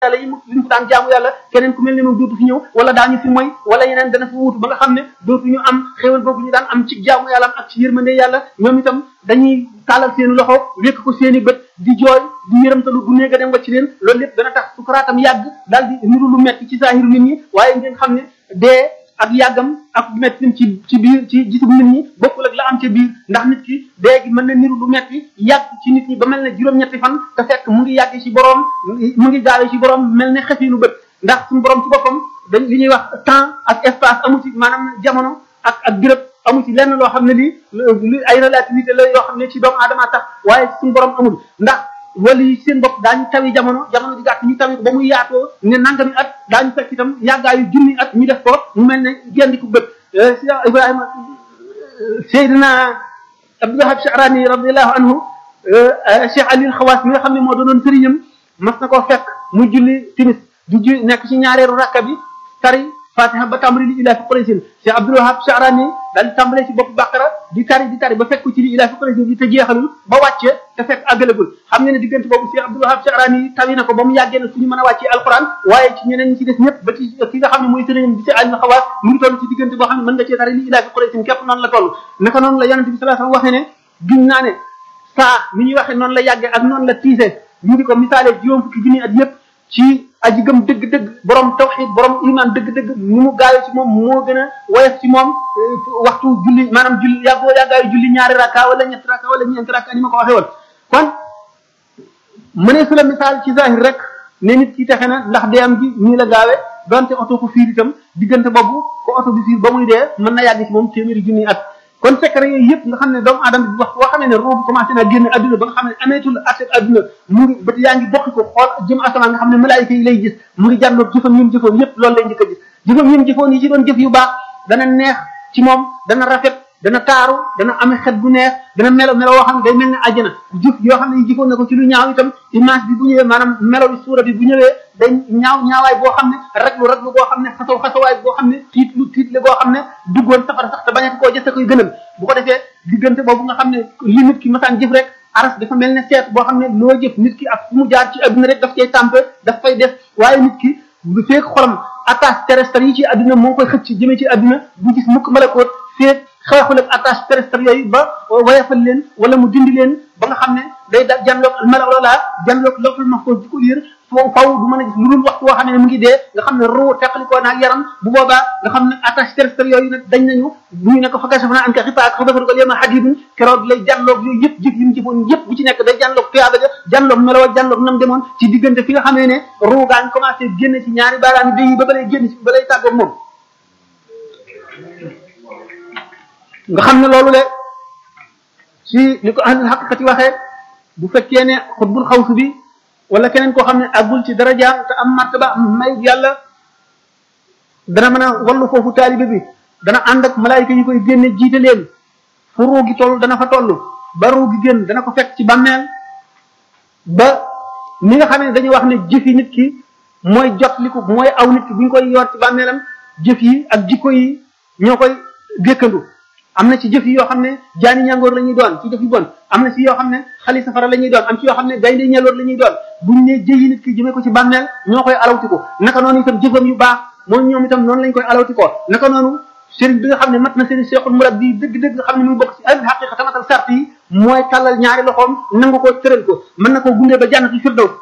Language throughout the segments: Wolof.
yàlla yi mu li mu daan jaamu yàlla keneen ku mel ne moom dootu fi ñëw wala daañu fi moy wala yeneen dana fi wuutu ba nga xam ne dootuñu am xéwal boobu ñu daan am ci jaamu yàlla am ak ci yërmande yàlla ñoom itam dañuy taalal seen loxo wékk ko seen i bët di jooy di yërëmtalu bu néega dem wacc leen loolu lépp dana tax sukaraatam yàgg daal di niru lu metti ci saahiru nit ñi waaye ngeen xam ne dee ak yàggam ak metti ci ci biir ci gisub nit ñi bokkul ak la am ca biir ndax nit ki dee gi mën na niru lu metti yàgg ci nit ñi ba mel ne juróom-ñetti fan te fekk mu ngi yàgg ci boroom mu ngi gaawee ci boroom mel ne xefinu bët ndax suñu boroom ci boppam dañ li ñuy wax temps ak espace amu ci maanaam jamono ak ak béréb amu ci lenn loo xam ne lii lu ay relativité la yoo xam ne ci doomu aadama tax waaye suñu boroom amul ndax wala yi seen bopp daañu tawi jamono jamono di gàtt ñu tawi ko ba muy yaatoo ne nangami at daañu fekk itam yàggaayu junni at ñu def ko mu mel ne gendiku bët Ibrahima Seydina Abdul Wahab Sha'rani radiyallahu anhu Cheikh Ali Xawaas mi nga xam ne moo doonoon sëriñam mas na koo fekk mu julli timis di ju nekk ci ñaareelu rakka bi tari fatiha ba tàmbali li ilaa fi Quraysin Cheikh Abdul Wahab Sha'rani daal di tàmbalee ci bopp Baqara di tari di tari ba fekk ci li ilaa fi Quraysin bi te jeexalul ba wàcce te fekk àggalagul xam nga ne diggante boobu Cheikh Abdul Wahab Sha'rani tawi na ko ba mu yàggee na suñu mën a wàccee alquran waaye ci ñeneen ñi ci des ñëpp ba ci ki nga xam ne mooy sëriñam di ci Ali Xawaas mu ngi toll ci diggante boo xam ne mën nga cee tari li ilaa fi Quraysin képp noonu la toll naka noonu la yonente bi sallallahu alayhi wasallam waxee ne giñ naa ne saa ni ñuy waxee noonu la yàggee ak noonu la tiisee ñu di ko misaalee juróom fukki junni at yëpp ci aji gëm dëgg-dëgg borom tawxid borom iman dëgg-dëgg ni mu gaawee ci moom moo gën a woyof ci moom waxtu julli maanaam julli yàggoo yàggaayu julli ñaari rakka wala ñetti rakka wala ñeenti rakka ni ma ko waxee woon kon mënee su la misaal ci zahir rek ne nit ki texe na ndax dee am gi nii la gaawee donte oto ko fiir itam diggante boobu ko oto bi fiir ba muy dee mën na yàgg ci moom téeméeri junni at kon secret yooyu yëpp nga xam ne doomu aadama bi wax boo xamee ne roo bi commencé naa génn adduna ba nga xam ne ameetul accès adduna mu ngi bët yaa ngi bokki ko xool jëm asamaan nga xam ne malaayika yi lay gis mu ngi jànloog jëfam yim jëfoon yëpp loolu lay njëkk a gis jëfam yim jëfoon yi ci doon jëf yu baax dana neex ci moom dana rafet dana taaru dana ame xet bu neex dana melo melo woo xam ne day mel ne àjjana jëf yoo xam ne yi jëfoon na ko ci lu ñaaw itam image bi bu ñëwee maanaam melo bi suura bi bu ñëwee day ñaaw ñaawaay boo xam ne raglu raglu boo xam ne xasaw xasawaay boo xam ne tiit lu tiit le boo xam ne duggoon safara sax te bañati koo jëste koy gënal bu ko defee diggante boobu nga xam ne li nit ki masaan jëf rek aras dafa mel ne seet boo xam ne loo jëf nit ki ak fu mu jaar ci adduna rek daf cay tàmpe daf fay def waaye nit ki bu feek xolam attache terrestre yi ci adduna moo koy xëcc jëmee ci adduna bu gis mukk malakoot feek xeexul ak attache terrestre yooyu ba wayafal leen wala mu dindi leen ba nga xam ne day da janloog melaw loola janloog lawful mahfuz di ko liir foo faw du mën a gis lu dul waxtu woo xam ne mu ngi dee nga xam ne ruu teqalikoo naag yaram bu boobaa nga xam ne attache terrestre yooyu nag dañ nañu bu ñu ne ko fa kashafna anka xifaak fa basarka al-yawma hadidun keroog lay janloog yooyu yëpp jëf yi mu jëfoon yëpp bu ci nekk day janloog tuyaaba ja janloog melaw janloog nam demoon ci diggante fi nga xamee ne ruu gaa ngi commencé génn ci ñaari baaraami day yi ba balay génn ci ba lay tàggoog moom nga xam ne loolu le ci li ko ahlul haqiqati waxee bu fekkee ne xutbul xawsu bi wala keneen koo xam ne àggul ci darajaam te am martaba am may yàlla dana mën a wallu foofu taalibe bi dana ànd ak malaayika yi koy génne jiite leen fu ruu gi toll dana fa toll ba ruu gi génn dana ko fekk ci bàmmeel ba ni nga xam ne dañuy wax ne jëfi nit ki mooy jot li ko mooy aw nit ki bu ñu koy yor ci bàmmeelam jëf yi ak jikko yi ñoo koy gékkandu am na ci jëf yi yoo xam ne jaani ñàngoor la ñuy doon ci jëf yu bon am na ci yoo xam ne xali safara la ñuy doon am ci yoo xam ne gaynde ñeloor la ñuy doon buñ ne jëyi nit ki jëmee ko ci bàmmeel ñoo koy alawti ko naka noonu itam jëfam yu baax moom ñoom itam noonu lañ koy alawti ko naka noonu sëriñ bi nga xam ne mat na sëriñ seexul murab bi dëgg-dëgg nga xam ne mu bokk ci al xaqiqa tamatal sart yi mooy tàllal ñaari loxoom nangu ko tëral ko mën na koo gundee ba jànnatu firdaws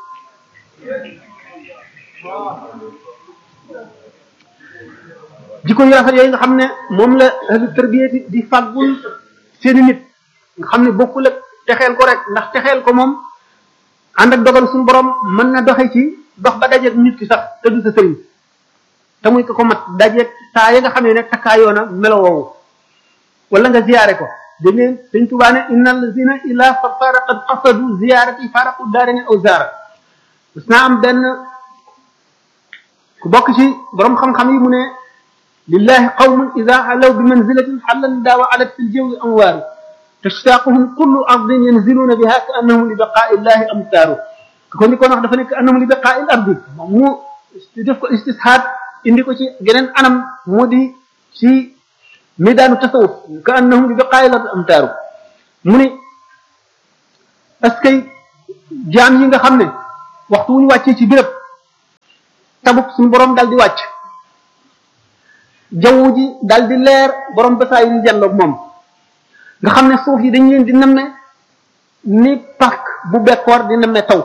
jikko yu rafet yooyu nga xam ne moom la ahlu tarbiyati di fàggul seeni nit nga xam ne bokkul ak texeel ko rek ndax texeel ko moom ànd ak dogal suñu borom mën na doxe ci dox ba dajeeg nit ki sax te du sa sëriñ te muy ko ko mat dajeeg saa ya nga xam ne ne takkaayoo na melo woowu wala nga ziyaare ko dégg ngeen dañ tubaa ne inna allazina ila fafara qad qasadu ziyarati faraqu daarini aw zaara gis naa am benn ku bokk ci borom xam-xam yi mu ne lillahi qawmun ida alaw bi manzilatin xallan daawa alat fi ljawi amwaaru tashtaquhum kullu ardin yanziluuna biha ka annahum li baqaai illahi amtaaru ko ni koon wax dafa nekk annahum li baqaai l ardi moom mu def ko istishaad indi ko ci geneen anam moo di ci midaanu tasawuf ka annahum li baqaai l ardi amtaaru mu ni est-ce que jaam yi nga xam ne waxtu wu ñu wàccee ci béréb tabuk suñu borom dal di wàcc jaww ji dal di leer borom basaa yi ñu janloog moom nga xam ne suuf yi dañ leen di nemme ni parc bu bekkoor di nemme taw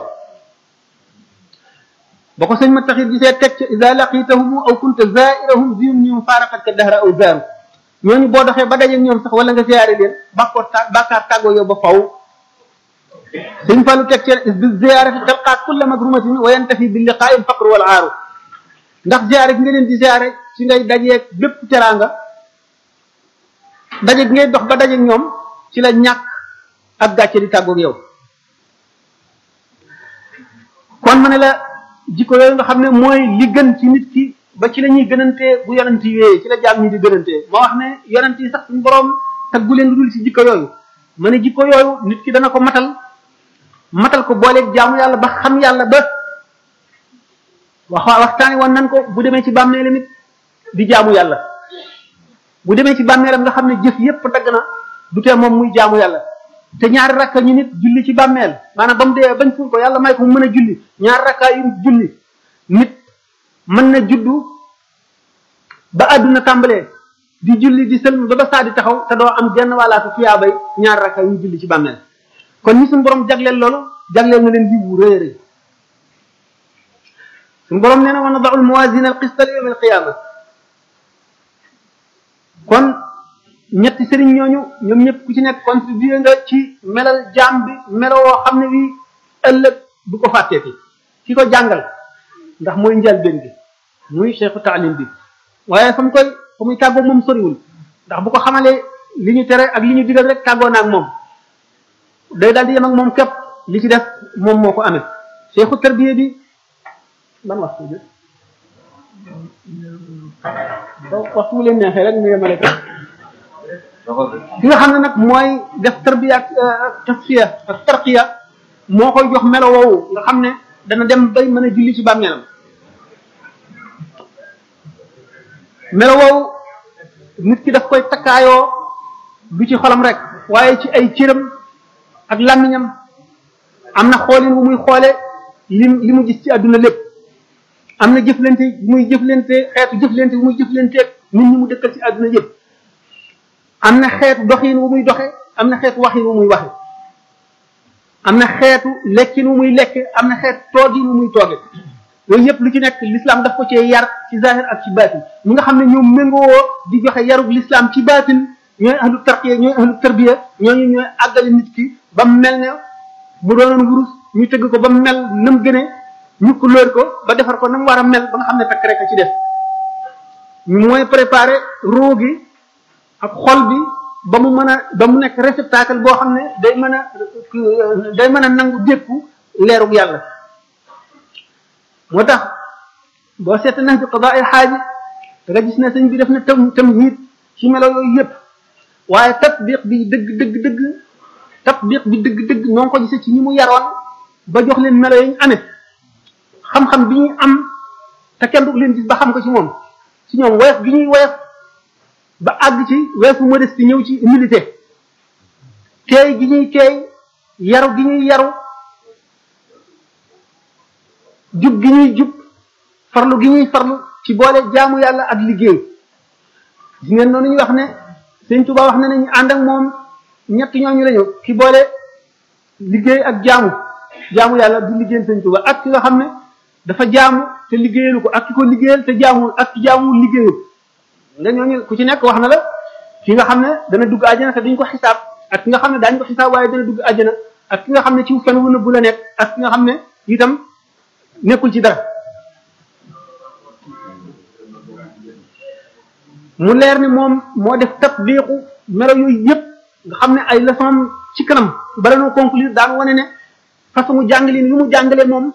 ba ko sëñ ma taxit gisee teg ca ida laqitahum aw kunta zairahum ziyum ñum faaraqat ka dahra aw zaaru ñooñu boo doxee ba dajeeg ñoom sax wala nga ziyaare leen bàkkoor ta bàkkaar tàggoo yow ba faw sëñ Fallu teg ca bi ziyaarati talqaat kulla magrumatin wa yantafi bi liqaa'i alfaqr wal aaru ndax ziyaare gi nga leen di ziyaare ci ngay dajeeg bépp teraanga daje gi ngay dox ba dajeeg ñoom ci la ñàkk ak gàcce di tàggoog yow kon ma ne la jikko yooyu nga xam ne mooy li gën ci nit ki ba ci la ñuy gënantee bu yonent yi wéyee ci la jaam ñi di gënantee moo wax ne yonent yi sax suñu borom taggu leen lu dul ci jikko yooyu ma ne jikko yooyu nit ki dana ko matal matal ko booleeg jaamu yàlla ba xam yàlla ba wax waxtaani woon nan ko bu demee ci bàmmeelam it di jaamu yàlla bu demee ci bàmmeelam nga xam ne jëf yépp dagg na du tee moom muy jaamu yàlla te ñaari rakka ñu nit julli ci bàmmeel maanaam ba mu dee bañ suul ko yàlla may ko mu mën a julli ñaari rakka yu julli nit mën na juddu ba àdduna tàmbalee di julli di sëlm ba ba saa di taxaw te doo am genn wàllaatu tuyaabay ñaari rakka yu julli ci bàmmeel kon ñi suñu borom jagleel loolu jagleel na leen yiwu rëy rëy suñu borom nee na wa nadaul mawasina al qista li yawm al qiyama kon ñetti sëriñ ñooñu ñoom ñëpp ku ci nekk contribué nga ci melal jaam bi melo woo xam ne bii ëllëg du ko fàtteeti ki ko jàngal ndax mooy njëlbéen bi muy cheikhu taalim bi waaye fa mu koy fa muy tàggoo moom soriwul ndax bu ko xamalee li ñu tere ak li ñu digal rek tàggoo na ak moom day daal di yem ak moom képp li ci def moom moo ko amee cheikhu tarbiya bi ban waxtu bi ba waxtu leen neexee rek ñu yemale ko ki nga xam ne nag mooy def tarbiya ak tasfiya ak tarqiya moo koy jox melo woowu nga xam ne dana dem bay mën a julli ci bàmmeelam melo woowu nit ki daf koy takkaayoo du ci xolam rek waaye ci ay cëram ak làmmiñam am na xoolin wu muy xoole li li mu gis ci àdduna lépp am na jëflante bu muy jëflante xeetu jëflante bu muy jëflanteeg nit ñi mu dëkkal ci àdduna yëpp am na xeetu doxin wu muy doxe am na xeetu waxin wu muy waxe am na xeetu lekkin wu muy lekk am na xeetu toogin wu muy tooge yooyu yëpp lu ci nekk l'islam daf ko cee yar ci zahir ak ci baatin ñi nga xam ne ñoom méngoo di joxe yarub l'islam ci baatin ñooy ahlu tarqiya ñooy ahlu tarbiya ñooñu ñooy àggale nit ki ba mu mel ne bu doonoon wurus ñu tëgg ko ba mu mel na mu gënee ñu ko lóor ko ba defar ko na mu war a mel ba nga xam ne takk rek a ci def mooy préparer ruu gi ak xol bi ba mu mën a ba mu nekk réceptacle boo xam ne day mën a day mën a nangu dékku leerug yàlla moo tax boo seet nax bi qadaa il xaaji da nga gis ne sëñ bi def na tam tam hiit ci melo yooyu yëpp waaye tatbiq bi dëgg dëgg dëgg tatbiq bi dëgg dëgg noo ngi ko gisee ci ñi mu yaroon ba jox leen melo yi ñu amee xam-xam bi ñuy am te kenn du leen gis ba xam ko ci moom ci ñoom woyof gi ñuy woyof ba àgg ci weesu modestie ñëw ci humilité teey gi ñuy teey yaru gi ñuy yaru jub gi ñuy jub farlu gi ñuy farlu ci boole jaamu yàlla ak liggéey gis ngeen noonu ñu wax ne sëñ Tuba wax na ne ñu ànd ak moom ñett ñooñu lañu ki boole liggéey ak jaamu jaamu yàlla du liggéeyal sëñ Tuba ak ki nga xam ne dafa jaamu te liggéeyalu ko ak ki ko liggéeyal te jaamul ak ki jaamul liggéeyul nga ñooñu ku ci nekk wax na la ki nga xam ne dana dugg àjjana te duñ ko xisaab ak ki nga xam ne daañu ko xisaab waaye dana dugg àjjana ak ki nga xam ne ci fen wu nëbbu la nekk ak ki nga xam ne itam nekkul ci dara mu leer ni moom moo def tatbiqu melo yooyu yëpp nga xam ne ay leçon ci kanam bala noo conclure daan wane ne façon jàngalin yu mu jàngale moom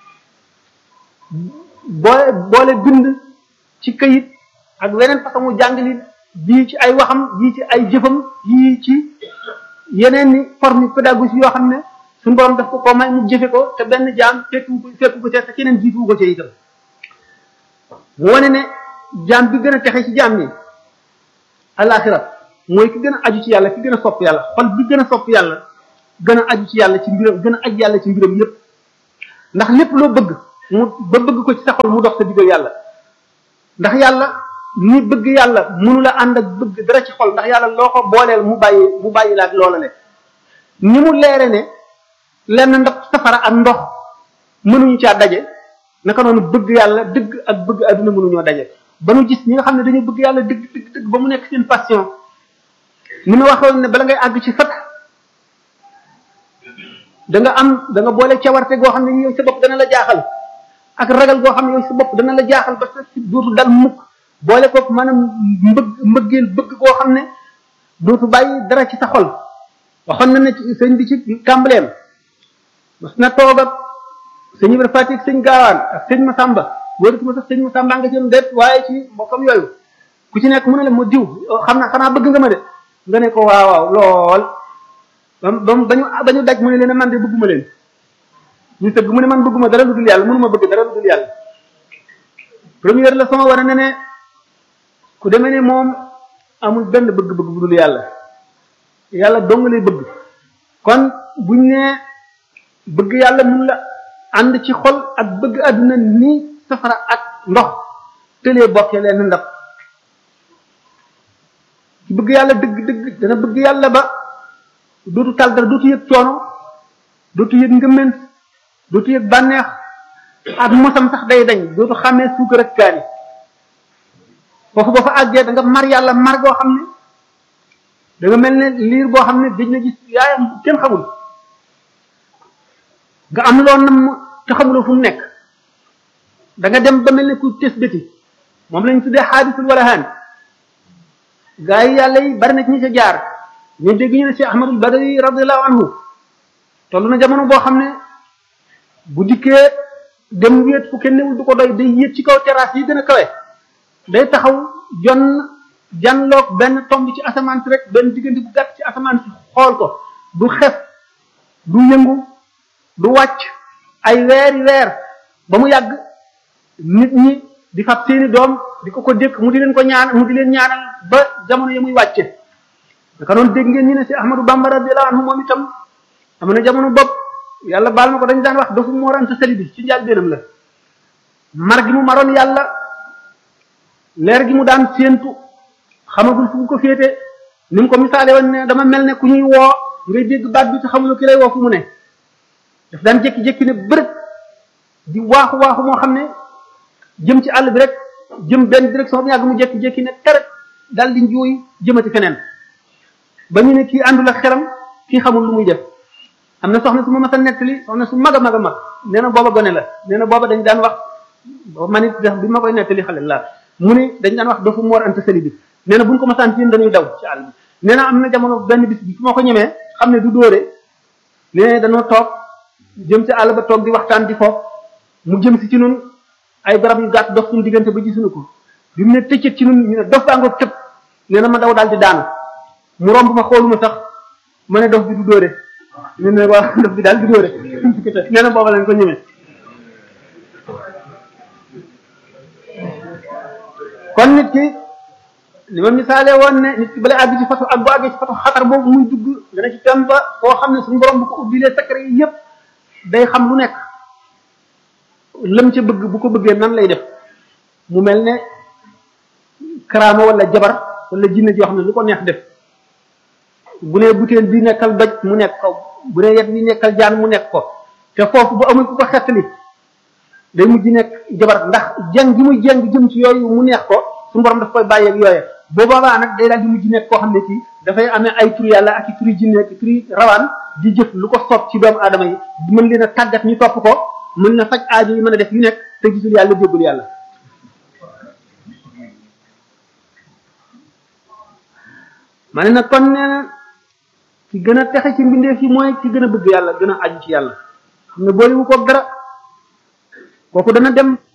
boole boole bind ci këyit ak weneen façon jàngalin bii ci ay waxam bii ci ay jëfam bii ci yeneen ni forme pédagogie yoo xam ne suñu borom daf ko ko may mu jëfe ko te benn jaam fekku ko fekku ko te te keneen jiitu ko ci itam mu wane ne jaam bi gën a texe ci jaam ñi alaxira mooy ki gën a aju ci yàlla ki gën a sopp yàlla xol bi gën a sopp yàlla gën a aju ci yàlla ci mbiram gën a aju yàlla ci mbiram yépp ndax lépp loo bëgg mu ba bëgg ko ci sa xol mu dox sa diggal yàlla ndax yàlla ni bëgg yàlla mënu la ànd ak bëgg dara ci xol ndax yàlla loo ko booleel mu bàyyi mu bàyyi la ak loola le ni mu leere ne lenn ndax safara ak ndox mënuñu caa daje naka noonu bëgg yàlla dëgg ak bëgg adduna mënuñoo daje ba nu gis ñi nga xam ne dañu bëgg yàlla dëgg dëgg dëgg ba mu nekk seen passion ni ma waxoon ne bala ngay àgg ci fat da nga am da nga boole cawarte goo xam ne yow sa bopp dana la jaaxal ak ragal goo xam ne yow sa bopp dana la jaaxal ba sa dootu dal mukk boole ko maanaam mbëgg mbëggeel bëgg koo xam ne dootu bàyyi dara ci sa xol waxoon na ne sëñ bi ci tàmbaleem mas na toog ak sëñ Ibra Fatick sëñ Gaawaan ak sëñ Masamba wóoratuma sax sëñ Masamba nga ci déet waaye ci mbokkam yooyu ku ci nekk mu ne la ma diw xam na xanaa bëgg nga ma de nga ne ko waaw waaw lool ba ba bañu bañu daj mu ne leen man de bëgguma leen ñu sëgg mu ne man bëgguma dara lu dul yàlla mënuma bëgg dara lu dul yàlla première la sama war a ne ne ku demee ne moom amul benn bëgg-bëgg bu dul yàlla yàlla dong lay bëgg kon buñ ne bëgg yàlla mun la ànd ci xol ak bëgg àdduna ni safara ak ndox tëlee bokkee leen ndab ci bëgg yàlla dëgg dëgg dana bëgg yàlla ba dootu tal dara dootu yëg coono dootu yëg ngëment dootu yëg bànneex ak mosam sax day dañ dootu xàmmee suukar ak kaani foofu boo fa àggee da nga mar yàlla mar goo xam ne da nga mel ne liir boo xam ne dañ na gis yaayam kenn xamul nga am loo nam te xamuloo fu mu nekk da nga dem ba mel ne ku tes bëti moom lañ tuddee xaadisul wala haan gaa yi yàlla yi bari na ci ñi ca jaar ñu dégg ñu ne si ahmadul badari radiallahu anhu toll na jamono boo xam ne bu dikkee dem wéet fu kenn newul du ko doy day yéeg ci kaw terrasse yi gën a kawe day taxaw jon janloog benn tomb ci asamaan si rek benn diggante bu gàtt ci asamaan si xool ko du xef du yëngu du wàcc ay weeri weer ba mu yàgg nit ñi di fab seeni doom di ko ko dékk mu di leen ko ñaan mu di leen ñaanal ba jamono ya muy wàcce naka noonu dégg ngeen ñu ne si Ahmadou Bamba radiyallahu anhu moom itam am na jamono bopp yàlla baal ma ko dañ daan wax dafa Mor Anta Sali bi ci njaal benam la mar gi mu maroon yàlla leer gi mu daan séentu xamagul fu mu ko féete ni mu ko misaale woon ne dama mel ne ku ñuy woo ngay dégg baat bi te xamuloo ki lay woo fu mu ne daf daan jékki-jékki ne bërëb di waaxu waaxu moo xam ne jëm ci àll bi rek jëm benn direction bu yàgg mu jékki-jékki ne teret dal di njuuy jëmati feneen ba ñu ne kii àndul ak xelam kii xamul lu muy def am na soxna su ma mas a nettali soxna su mag a mag a mag nee na booba gone la nee na booba dañ daan wax man it bi ma koy nettali xale la mu ni dañ daan wax dafa Mor Anta Sali bi nee na buñ ko masaan ci dañuy daw ci àll bi nee na am na jamono benn bis bi fu ma ko ñemee xam ne du dóore nee dañoo toog jëm ci àll ba toog di waxtaan di foofu mu jëm si ci nun ay garab yu gàtt dox suñu diggante ba gisuñu ko bi mu ne tëccët ci nun ñu ne dof baa ngoog tëb nee na ma daw daal di daanu mu romb ma xooluma sax ma ne dof bi du dóore nee na waa dof bi daal du dóore nee na booba lañ ko ñemee kon nit ki li ma misaale woon ne nit ki bala àgg ci fatu ak bu àggee ci fatu xatar boobu muy dugg dana ci tem ba koo xam ne suñu borom bu ko ubbilee secret yi yépp day xam lu nekk lam ca bëgg bu ko bëggee nan lay def mu mel ne karaama wala jabar wala jinne joo xam ne lu ko neex def bu ne butéel bi nekkal doj mu nekk ko bu ne yet bi nekkal jaan mu nekk ko te foofu bu amul ku ko xettali day mujj nekk jabar ndax jeng gi muy jeng jëm ci yooyu mu neex ko suñu borom daf koy bàyyeeg yooye boo boobaa nag day daal di mujj nekk koo xam ne kii dafay amee ay turi yàlla ak i turi jinne ak i turi rawaan di jëf lu ko soob ci doomu aadama yi mën leen a tàggat ñu topp ko mën na faj aajo yi mën a def yu nekk te gisul yàlla déggul yàlla ma ne nag kon nee na ki gën a texe ci mbindeef yi mooy ki gën a bëgg yàlla gën a aju ci yàlla xam ne booliwu ko dara kooku dana dem